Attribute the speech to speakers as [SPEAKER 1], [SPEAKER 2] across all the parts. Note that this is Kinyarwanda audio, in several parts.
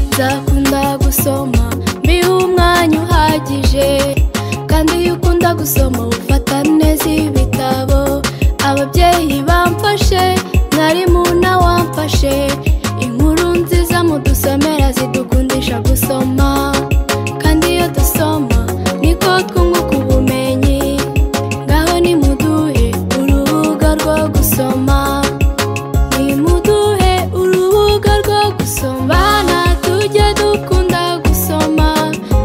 [SPEAKER 1] nzakunda gusoma mbihe umwanya uhagije kandi iyo ukunda gusoma ufata neza ibitabo ababyeyi bamfashe mwarimu wamfashe inkuru nziza mudusomera zidukundisha gusoma kandi iyo dusoma niko twunguka ubumenyi ngaho nimuduhe urubuga rwo gusoma nimuduhe urubuga rwo gusoma bana tujye dukunda gusoma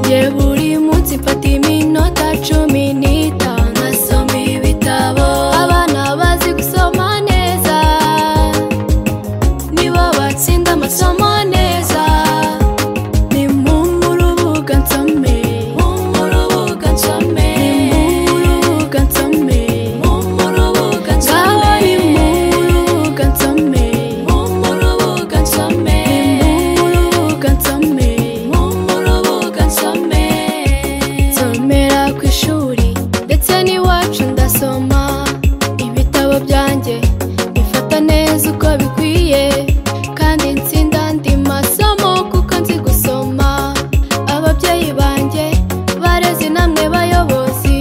[SPEAKER 1] njye buri munsi mfata iminota cumi n'itanu nasoma ibitabo abana bazi gusoma neza nibo batsinda amasomo neza ni mu rubuga nsome mu rubuga nsome mu rubuga nsome mu rubuga nsome ni mu rubuga nsome mu rubuga nsome mu rubuga nsome mu rubuga nsome nsomera ku ishuri ndetse n'iwacu ndasoma ibitabo byanjye bifata neza uko bikwiye kandi nsinda andi masomo kuko nzi gusoma ababyeyi banjye barezi namwe bayobozi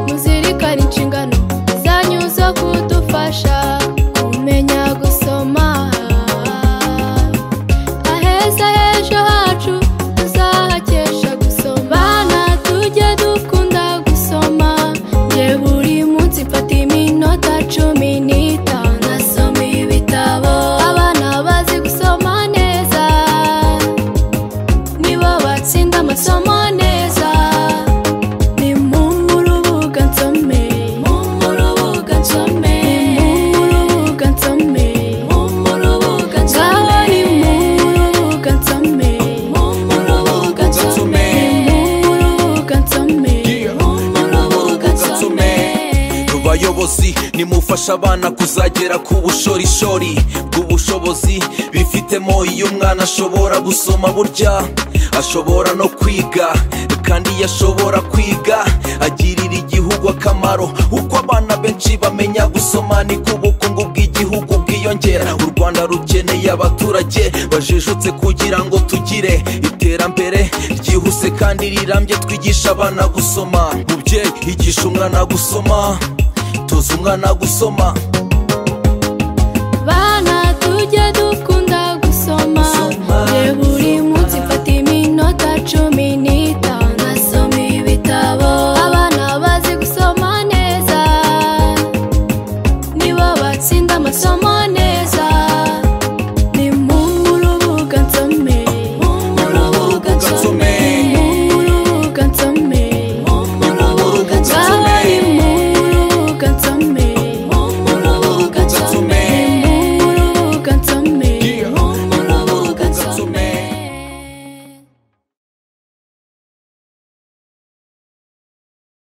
[SPEAKER 1] muzirikane inshingano zanyu zo kudufasha kumenya gusoma aheza h'ejo hacu tuzahakesha gusoma bana tujye dukunda gusoma njye buri munsi mfata iminota cumi n'itanu nasoma ibitabo abana bazi gusoma neza nibo batsinda amasomo neza ni mu rubuga nsome mu rubuga nsome mu rubuga nsome mu rubuga nsome ni mu rubuga nsome mu rubuga nsome mu rubuga nsome
[SPEAKER 2] Yeah.
[SPEAKER 1] mu rubuga nsome
[SPEAKER 2] bayobozi nimufasha abana kuzagera ku bushorishori bw'ubushobozi bifitemo iyo umwana ashobora gusoma burya ashobora no kwiga kandi iyo ashobora kwiga agirira igihugu akamaro uko abana benshi bamenya gusoma niko ubukungu bw'igihugu bwiyongera u rwanda rukeneye abaturage bajijutse kugira ngo tugire iterambere ryihuse kandi rirambye twigisha abana gusoma mubyeyi igisha umwana gusoma toza umwana gusoma